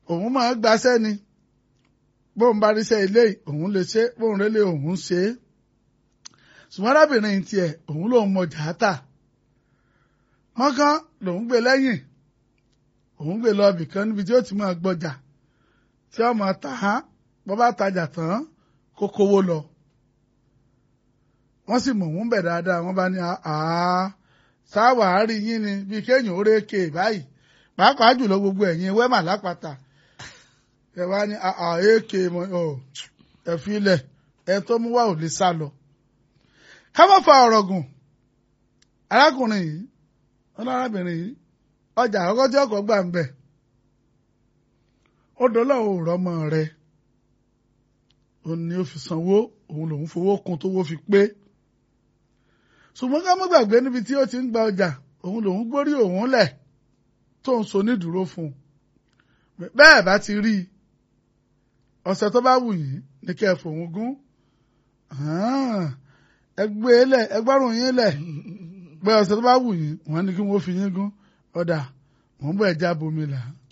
òun máa gbaṣẹ́ ni bóun bá ríṣẹ́ ilé òun lè ṣe bóun rélé òun ṣe é ṣùgbọ́n arábìnrin tiẹ̀ òun lòun mọ jàátà mọ́kán lòun gbé lẹ́yìn òun gbé lọ ibìkan níbi tí ó ti máa gbọ́jà tí ó máa tà á bọ́ bá tajà tán kó kówó lọ wọ́n sì mọ̀ wọ́n bẹ̀ dáadáa wọ́n bá ní àá sáwàá rí yín ni bí kéèyàn ó rékè báyìí pàápàá jùlọ gbogbo ẹ̀yin wẹ́mà lápáta ẹ wá ní àékè ẹ filẹ̀ ẹ tó mú wá ò lè sá lọ. ká má fa ọ̀rọ̀ gùn arákùnrin yìí ọlọ́rábìnrin yìí ọjà àkọ́kọ́ tí ọkọ̀ gbà ń bẹ̀ ó dọ́là ò rọ́mọ rẹ̀ òun ni ó fi sanwó òun lòun fowó kun tówó fi pé ṣùgbọ́n ká má gbàgbé níbi tí ó ti ń gba ọjà òun lòun gbórí òun lẹ̀ tó ń so nídùúró fún un bẹ́ẹ̀ bá ti rí i ọ̀sẹ̀ tó bá wù yín ní kẹ́ ẹ fòun gún ẹ gbé e lẹ̀ ẹ gbọ́rùn yín lẹ̀ pé ọ̀sẹ̀ tó bá wù yín wọ́n ní kí wọ́n fi yín gún ọ̀dà wọ́n bọ̀ ẹ̀ já bomi là á.